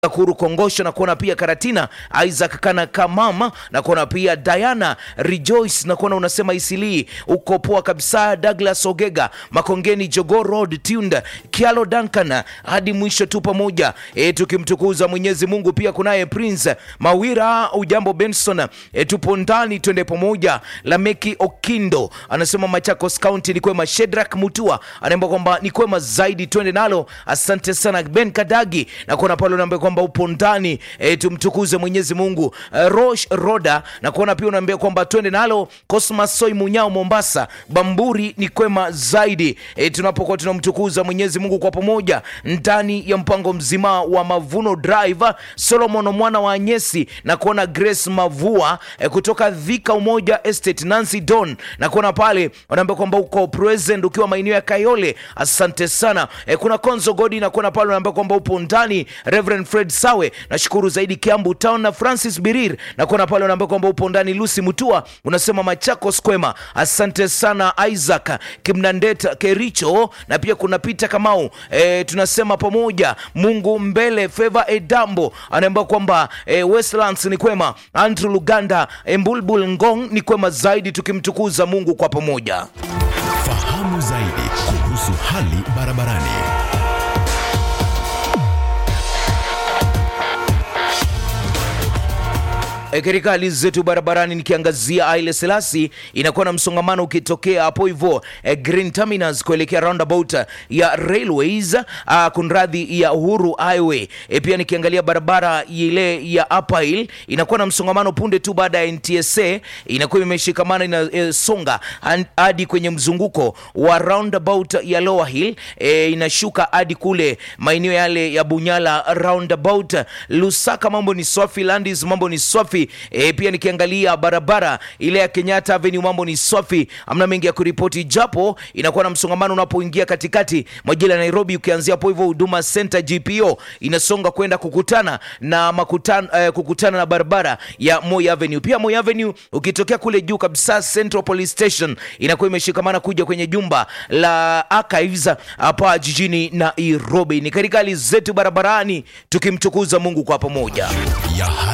Kuru Kongosho na kuona pia Karatina Isaac Kana Kamama na kuona pia Diana Rejoice na kuona unasema Isili uko poa kabisa. Douglas Ogega Makongeni Jogo Road Tunda Kialo Duncan hadi mwisho tu pamoja e, tukimtukuza Mwenyezi Mungu. Pia kunaye Prince Mawira ujambo Benson e, tupo ndani twende pamoja. Lameki Okindo anasema Machakos County ni kwema. Shedrak Mutua anaomba kwamba ni kwema zaidi twende nalo. Asante sana Ben Kadagi na kuona pale unaambia kwamba upo ndani e, tumtukuze Mwenyezi Mungu. E, Rosh Roda na kuona pia unaambia kwamba twende nalo. Cosmas Soi Munyao Mombasa Bamburi ni kwema zaidi e, tunapokuwa tunamtukuza Mwenyezi Mungu kwa pamoja ndani ya mpango mzima wa Mavuno Drive. Solomon mwana wa Anyesi na kuona Grace Mavua e, kutoka Dhika Umoja Estate Nancy Don na kuona pale wanaambia kwamba uko present ukiwa maeneo ya Kayole. Asante sana e, kuna Konzo Godi na kuona pale wanaambia kwamba upo ndani Reverend Fred Sawe nashukuru zaidi Kiambu Town na Francis Birir na kuona pale unaambia kwamba upo ndani Lucy Mutua unasema Machakos kwema. Asante sana Isaac Kimnandeta Kericho na pia kuna Peter Kamau e, tunasema pamoja Mungu mbele. Favor Edambo anaambia kwamba e, Westlands ni kwema. Andrew Luganda e, Mbulbul Ngong ni kwema zaidi, tukimtukuza Mungu kwa pamoja. Fahamu zaidi kuhusu hali barabarani. E, katika hali zetu barabarani nikiangazia Haile Selassie inakuwa na msongamano ukitokea hapo hivyo e, Green Terminus kuelekea roundabout ya Railways a, kunradhi ya Uhuru Highway. E, pia nikiangalia barabara ile ya Upper Hill inakuwa na msongamano punde tu baada ya NTSA inakuwa imeshikamana inasonga e, hadi kwenye mzunguko wa roundabout ya Lower Hill e, inashuka hadi kule maeneo yale ya Bunyala roundabout. Lusaka mambo ni swafi, Landis mambo ni swafi E, pia nikiangalia barabara ile ya Kenyatta Avenue mambo ni safi, amna mengi ya kuripoti, japo inakuwa na msongamano unapoingia katikati mwa jiji la Nairobi, ukianzia hapo hivyo Huduma Center GPO inasonga kwenda kukutana na makutano, eh, kukutana na barabara ya Moi Avenue. Pia Moi Avenue ukitokea kule juu kabisa Central Police Station inakuwa imeshikamana kuja kwenye jumba la Archives hapa jijini Nairobi. Ni katika hali zetu barabarani tukimtukuza Mungu kwa pamoja ya